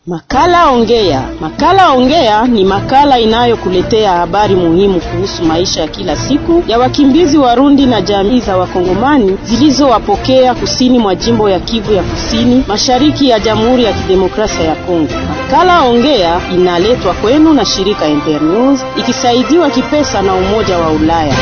Makala Ongea. Makala Ongea ni makala inayokuletea habari muhimu kuhusu maisha ya kila siku ya wakimbizi Warundi na jamii za Wakongomani zilizowapokea kusini mwa jimbo ya Kivu ya Kusini, mashariki ya Jamhuri ya Kidemokrasia ya Kongo. Makala Ongea inaletwa kwenu na shirika Internews ikisaidiwa kipesa na Umoja wa Ulaya.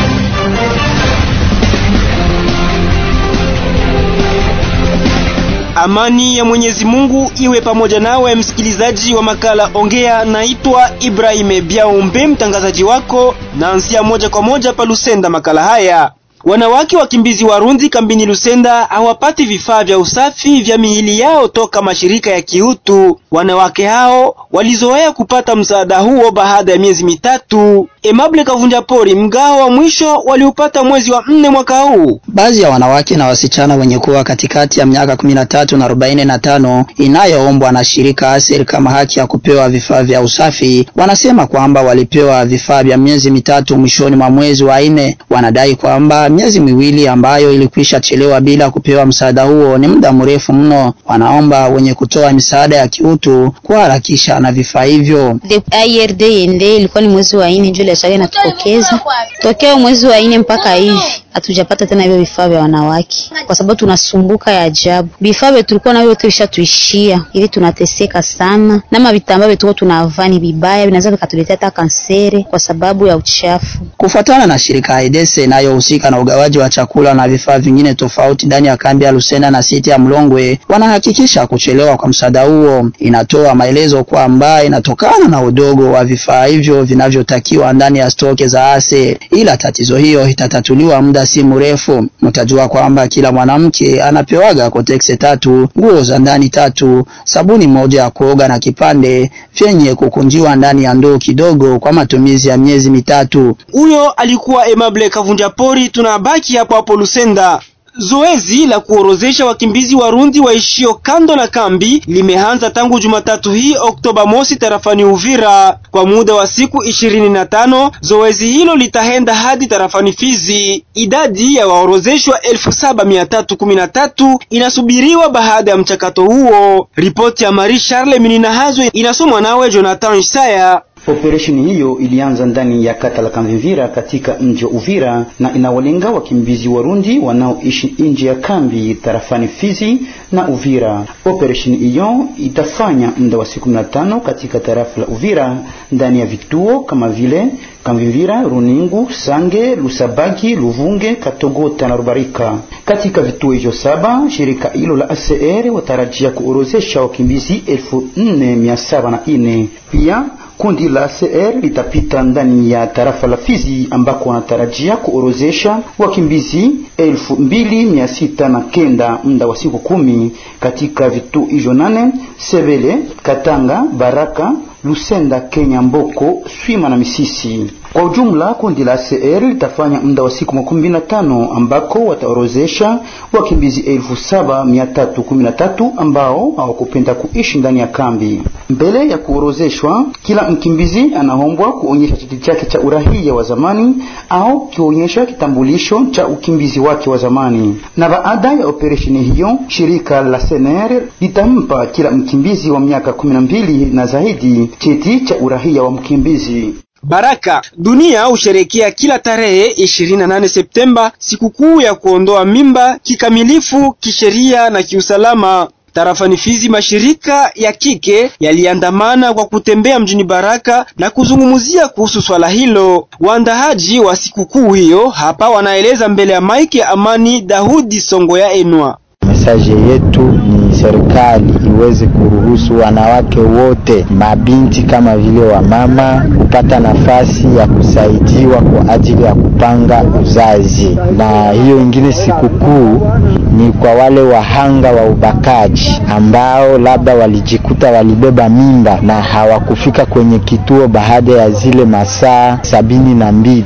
Amani ya Mwenyezi Mungu iwe pamoja nawe, msikilizaji wa makala Ongea. Naitwa Ibrahim Biaombe, mtangazaji wako, naanzia moja kwa moja pa Lusenda. Makala haya Wanawake wakimbizi Warundi kambini Lusenda hawapati vifaa vya usafi vya miili yao toka mashirika ya kiutu. Wanawake hao walizoea kupata msaada huo baada ya miezi mitatu. Emable Kavunja Pori, mgao wa mwisho waliupata mwezi wa nne mwaka huu. Baadhi ya wanawake na wasichana wenye kuwa katikati ya miaka kumi na tatu na arobaini na tano inayoombwa na shirika ASER kama haki ya kupewa vifaa vya usafi wanasema kwamba walipewa vifaa vya miezi mitatu mwishoni mwa mwezi wa nne. Wanadai kwamba miezi miwili ambayo ilikwisha chelewa bila kupewa msaada huo ni muda mrefu mno. Wanaomba wenye kutoa misaada ya kiutu kuharakisha na vifaa hivyo. IRD ende ilikuwa ni mwezi wa nne ndio ile inatupokeza tokea mwezi wa nne mpaka hivi hatujapata tena hivyo vifaa vya wanawake, kwa sababu tunasumbuka ya ajabu. Vifaa vyetu tulikuwa navyo vyote vishatuishia, ili tunateseka sana, nama vitambaa vyetu tunavaa ni vibaya, vinaweza vikatuletea hata kansere kwa sababu ya uchafu. Kufuatana na shirika Aidese inayohusika na ugawaji wa chakula na vifaa vingine tofauti ndani ya kambi ya Lusenda na siti ya Mlongwe, wanahakikisha kuchelewa kwa msaada huo. Inatoa maelezo kwamba inatokana na udogo wa vifaa hivyo vinavyotakiwa ndani ya stoke za ase, ila tatizo hiyo itatatuliwa muda si mrefu. Mtajua kwamba kila mwanamke anapewaga kotexe tatu, nguo za ndani tatu, sabuni moja ya kuoga na kipande vyenye kukunjiwa ndani ya ndoo kidogo kwa matumizi ya miezi mitatu. Huyo alikuwa Emable Kavunja Pori. Tunabaki hapo hapo Lusenda. Zoezi la kuorozesha wakimbizi Warundi waishio kando na kambi limeanza tangu Jumatatu hii Oktoba mosi tarafani Uvira kwa muda wa siku ishirini na tano. Zoezi hilo litaenda hadi tarafani Fizi. Idadi ya waorozeshwa elfu saba mia tatu kumi na tatu inasubiriwa baada ya mchakato huo. Ripoti ya Marie Charles Mininahazwe inasomwa nawe Jonathan Isaya. Operesheni hiyo ilianza ndani ya kata la Kamvivira katika mji wa Uvira na inawalenga wakimbizi Warundi wanaoishi nje ya kambi tarafani Fizi na Uvira. Operesheni hiyo itafanya muda wa siku 15 katika tarafa la Uvira ndani ya vituo kama vile Kamvivira, Runingu, Sange, Lusabagi, Luvunge, Katogota na Rubarika. Katika vituo hivyo saba, shirika hilo la ACR watarajia kuorozesha wakimbizi elfu nne mia saba na nne. Pia kundi la ACR litapita ndani ya tarafa la Fizi ambako wanatarajia kuorozesha wakimbizi elfu mbili mia sita na kenda muda wa siku kumi katika vituo hivyo nane: Sebele, Katanga, Baraka, Lusenda, Kenya, Mboko, Swima na Misisi. Kwa ujumla kundi la ACR litafanya muda wa siku makumi na tano ambako wataorozesha wakimbizi elfu saba mia tatu kumi na tatu ambao hawakupenda kuishi ndani ya kambi. Mbele ya kuorozeshwa, kila mkimbizi anaombwa kuonyesha cheti chake cha urahia wa zamani au kionyesha kitambulisho cha ukimbizi wake wa zamani. Na baada ya operesheni hiyo, shirika la SNR litampa kila mkimbizi wa miaka kumi na mbili na zaidi cheti cha urahia wa mkimbizi. Baraka dunia husherekea kila tarehe 28 Septemba sikukuu ya kuondoa mimba kikamilifu kisheria na kiusalama. Tarafani Fizi, mashirika ya kike yaliandamana kwa kutembea mjini Baraka na kuzungumzia kuhusu swala hilo. Waandaaji wa sikukuu hiyo hapa wanaeleza mbele ya maiki ya Amani Dahudi Songo ya Enwa. Mesaje yetu ni serikali iweze kuruhusu wanawake wote, mabinti kama vile wamama, kupata nafasi ya kusaidiwa kwa ajili ya kupanga uzazi. Na hiyo ingine sikukuu ni kwa wale wahanga wa ubakaji ambao labda walijikuta walibeba mimba na hawakufika kwenye kituo baada ya zile masaa sabini na mbili.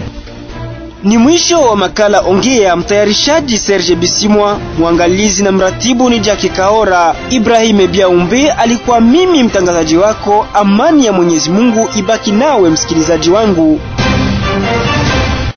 Ni mwisho wa makala Ongea. Mtayarishaji Serge Bisimwa, mwangalizi na mratibu ni Jackie Kaora. Ibrahim Biaumbe alikuwa mimi mtangazaji wako. Amani ya Mwenyezi Mungu ibaki nawe msikilizaji wangu.